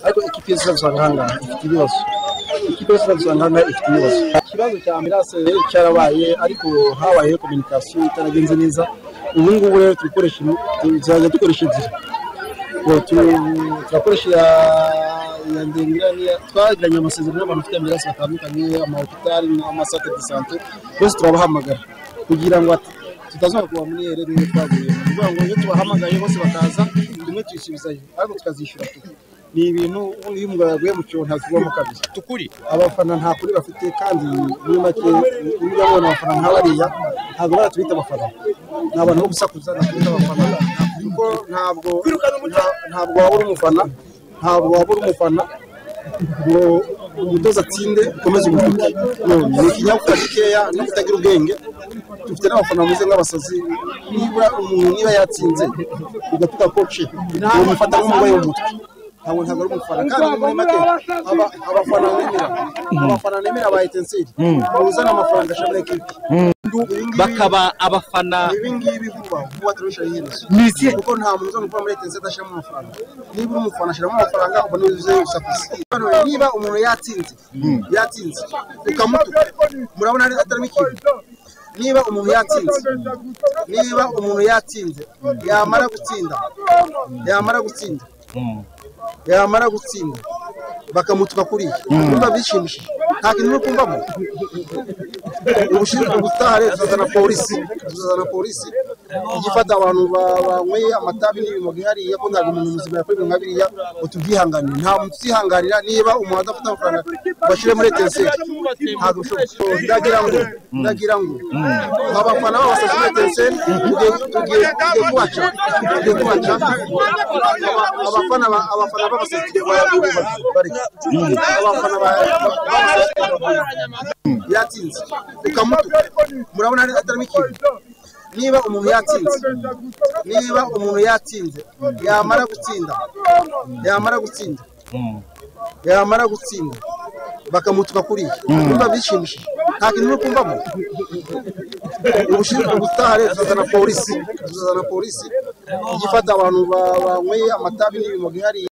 ariko ikipe yose uzabisanga aha ngaha ifite ibibazo ikipe yose uzabisanga aha ngaha ifite ibibazo ikibazo cya ambirase cyarabaye ariko habayeho kominikasiyo itaragenze neza ubu ngubu rero turikoresha tuzajya dukoresha ebyiri turakoresha iya ya ndengera twagiranye amasezerano y'abantu bafite ambirase batandukanye amahopitari n'amasate de sante bose turabahamagara kugira ngo tutazongera kuba muri ereri nk'iyo twaguye ni ukuvuga ngo iyo tubahamagaye bose bakaza rimwe tuyisubizayo ariko tukazishyura tuba ni ibintu iyo umugabo yaguye mu cyobo ntasubiramo kabiri tukuri abafana nta kuri bafite kandi muri make niba babona abafana nka bariya ntabwo baratubita abafana ni abantu bo gusakuza ntabwo abafana kuko ntabwo nta- ntabwo waba uri umufana ntabwo waba uri umufana ngo umutoza atsinde ukomeze ubucuti No, ni ikinyabupfura gikeya no kutagira ubwenge dufite n'abafana bameze nk'abasazi niba umuntu niba yatsinze ugatuka koce umufata nk'umurwayi w'umutwe ntabwo ntabwo ari umufana kandi muri make aba- abafana nemera abafana nemera ba etenseri uzana amafaranga ashobora ekipi bakaba abafana ibi ngibi vuba vuba turabisha iherezo Ni iki? kuko nta muntu uzana kuba muri etenseri adashyiramo amafaranga niba uri umufana ashyiramo amafaranga ubona yuzuye usakuza Hano rero, niba umuntu yatsinze yatsinze ukamutuka murabona ari- atarimo ikintu niba umuntu yatsinze niba umuntu yatsinze yamara gutsinda yamara gutsinda yamara gutsinda bakamutuka kuriya urumva bishimishije nta kintu uri kumvamo ubushinzwe gutaha rero tuzazana polisi tuzazana polisi igifata abantu ba- banyweye amatabi n'ibimoga ihariye ko ntabwo umuntu muzima yakora ibintu nka biriya ngo tubyihanganire nta muntu uzihanganira niba umuntu adafite amafaranga bashyire muri etenseri ntabwo bishoboka ndagira ngo ndagira ngo abafana b'abasazi muri etenseri tugiye tugiye tugiye kubaca tugiye kubaca abafana ba- abafana b'abasazi bari abafana ba- yatsinze ukamutuka murabona ari- atarimo ikintu niba umuntu yatsinze niba umuntu yatsinze yamara gutsinda yamara gutsinda yamara gutsinda bakamutuka kuriya urumva bishimishije nta kintu uri kumvamo ubushinzwe gutaha rero tuzazana polisi tuzazana polisi igifata abantu ba- banyweye amatabi n'ibimoga ihariye